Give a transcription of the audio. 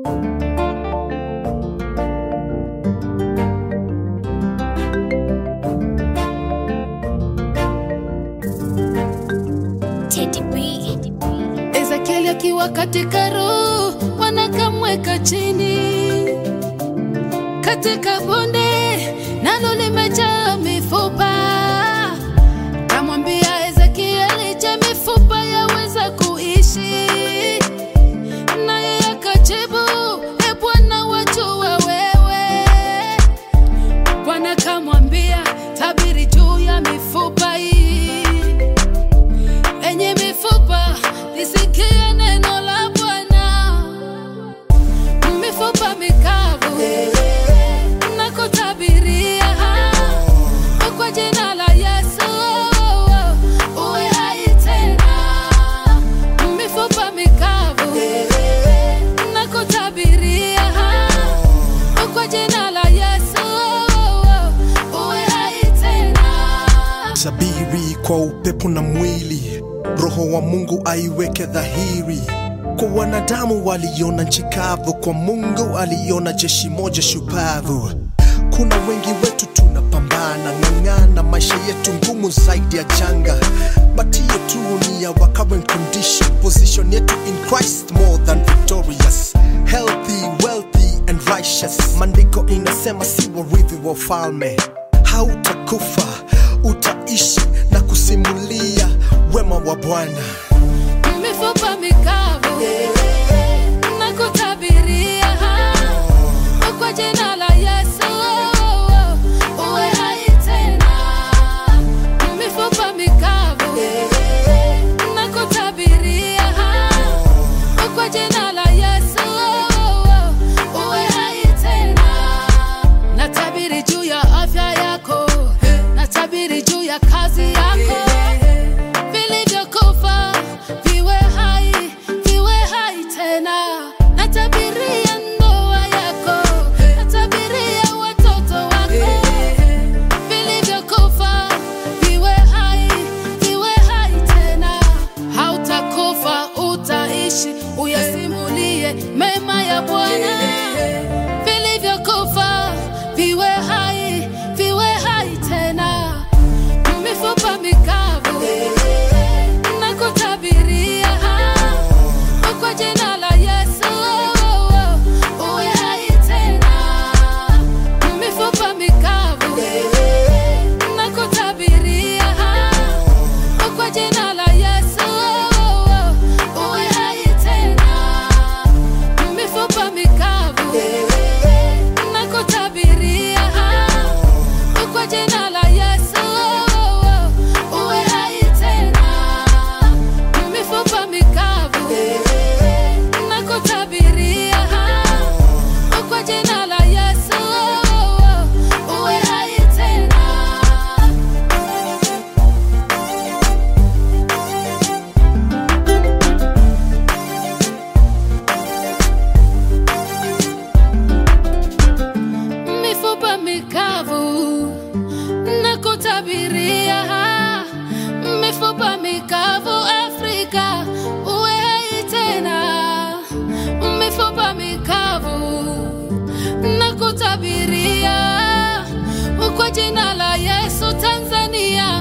Teddy B. Ezekieli akiwa katika roho, wanakamweka chini katika bonde, nalo limejaa mifupa. Kamwambia Ezekieli, je, mifupa yaweza kuishi? Naye akajibu, e Bwana, wajua wewe. Bwana kamwambia, tabiri juu ya mifupa hii enye mifupa lisikie neno la Bwana. Mifupa mikavu na kutabiria kwa jina la Yesu uwe hai tena. Mifupa mikavu na kutabiria kwa jina la Yesu uwe hai tena. Sabiri kwa upepo na mwili, roho wa Mungu aiweke dhahiri. Kwa wanadamu waliona nchi kavu, kwa Mungu aliona jeshi moja shupavu. Kuna wengi wetu tunapambana, ng'ang'ana, maisha yetu ngumu zaidi ya janga, but hiyo tu ni ya our current condition. Position yetu in Christ more than victorious, healthy, wealthy and righteous. Maandiko inasema si warithi wa ufalme hautakufa utaishi na kusimulia wema wa Bwana. mifupa mikavu na kutabiria kwa jina la Yesu uwe hai tena. Mifupa mikavu na kutabiria kwa jina la Yesu uwe hai tena. Natabiri juu ya afya yako, natabiri juu ya kazi yako vilivyokufa viwe hai, viwe hai tena. Natabiria ndoa yako, natabiria watoto wako, vilivyokufa viwe hai, viwe hai tena. Hautakufa, utaishi, uyasimulie mema ya Bwana. Vilivyokufa viwe hai, viwe hai tena mifupa mikavu na kutabiria kwa jina la Yesu uwe hai tena. Mifupa mikavu na kutabiria kwa jina la Yesu uwe hai tena. Mifupa mikavu na kutabiria kwa jina la Yesu uwe hai tena. Mifupa mikavu na kutabiria kwa jina la Yesu uwe hai tena. mifupa mikavu na kutabiria mifupa mikavu Afrika uwe hai tena, mifupa mikavu na kutabiria kwa jina la Yesu Tanzania